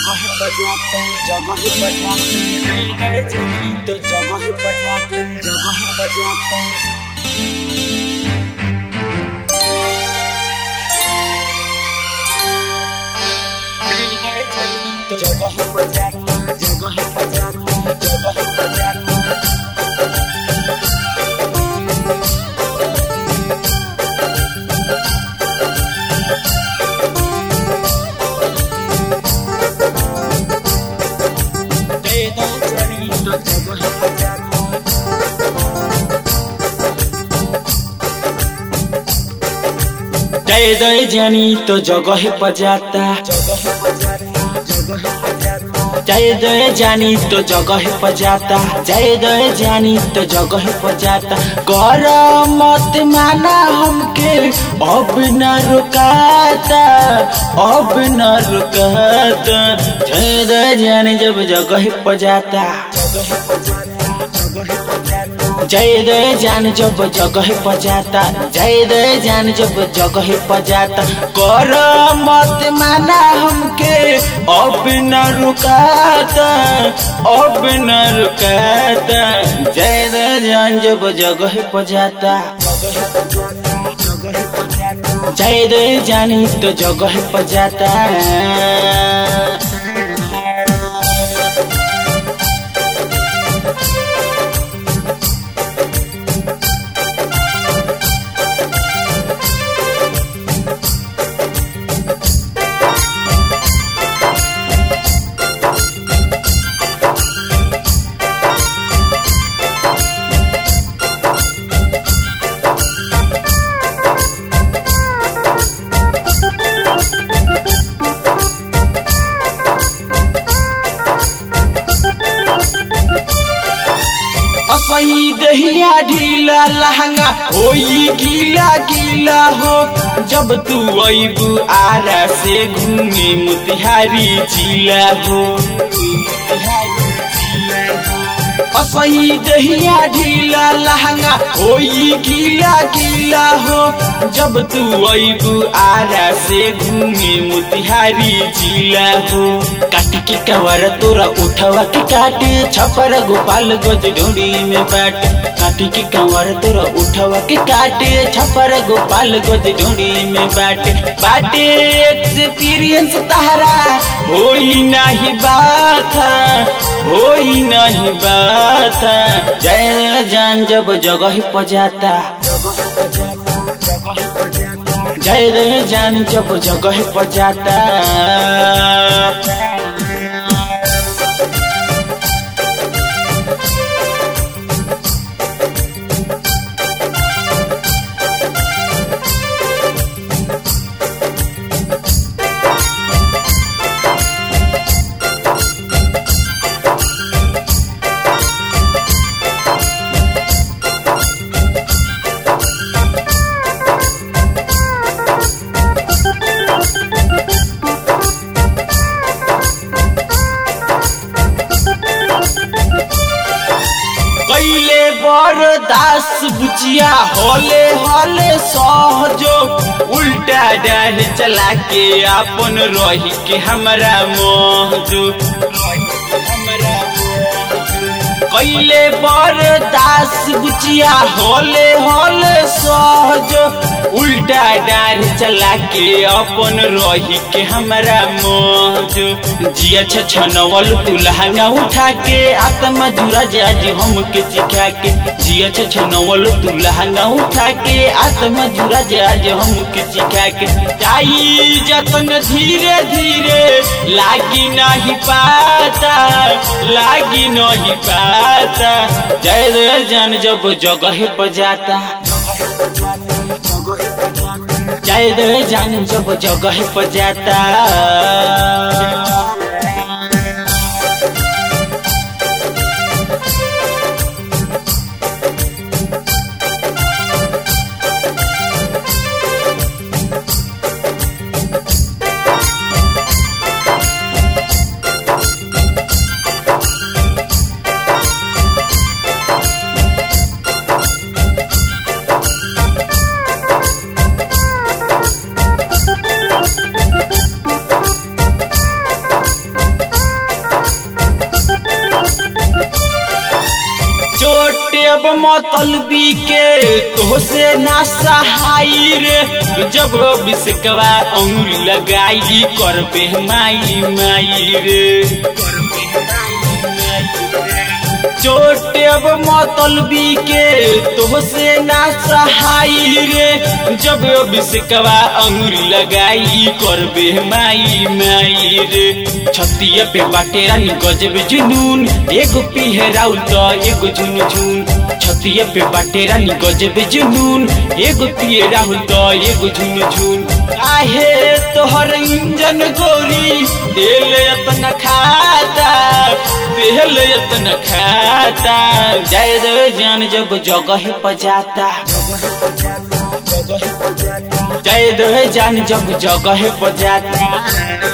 जगह बजाते जगह बजाते तो जगह बजाते जगह बजाते तो जगह बजाते जगह बजाते जगह बजाते दे दो चली तो जगह बजाते जय जय जानी तो जगह बजाता जगह बजाता जगह बजाता जय जय जानी तो जगह बजाता जय जय जानी तो जगह बजाता कर मत माना हमके अब न रुकाता अब न रुकाता जय जय जानी जब जगह बजाता जगह बजाता जगह बजाता जय जय जान जब जगह बजाता जय जय जान जब जगह बजाता कर मत माना हमके अब न रुकाता अब न रुकाता जय जय जान जब जगह बजाता जय जय जानी तो जगह बजाता असही दहिया ढीला लहंगा होई गीला गीला हो जब तू अबू आरा से घूमे मुतिहारी जिला हो असही दहिया ढीला लहंगा होई गीला गीला हो जब तू अबू आरा से घूमे मुतिहारी जिला हो काट के कवर तोरा उठवा के काटे छपर गोपाल गज डोरी में बाट काट के कवर तोरा उठवा के काटे छपर गोपाल गज डोरी में बाटे बाटे एक्सपीरियंस तारा होई नाही बात होई नहीं बात जय जान जब जगह पजाता जय जय जान जब जगह पजाता कैले बरदास बुचिया होले होले सहजो उल्टा डाल चला के अपन रही के हमरा मोहजो कैले बरदास बुचिया होले होले सहजो उल्टा डाल चला के अपन रही के हमरा मोहजो जिया छनवल तू लहंगा उठा के आत्मा जुरा जाज हमके सिखा के जिया छनवल तू लहंगा उठा के आत्मा जुरा जाज हमके सिखा के जाई जतन धीरे धीरे लागी नहीं पाता लागी नहीं पाता जय जय जान जब जगह पर जाता जय जय जान जब जगह पर जाता अब मतलबी के तो से ना सहाई रे जब बिस्कवा अंगुल लगाई करबे माई माई रे चोट अब मतलबी के तो से ना सहाई रे जब बिस्कवा अंगुर लगाई करबे माई माई रे छतिया पे बाटे रानी गजब जुनून एगो पिहराउ त एगो झुन झुन छतिया पे बाटे रानी गजब जुनून एगो पिहराउ त एगो झुन झुन आहे तोहर इंजन गोरी दिल यतन खाता दिल यतन खाता जय जय जान जब जगह पजाता जय दे जान जब जगह पजाता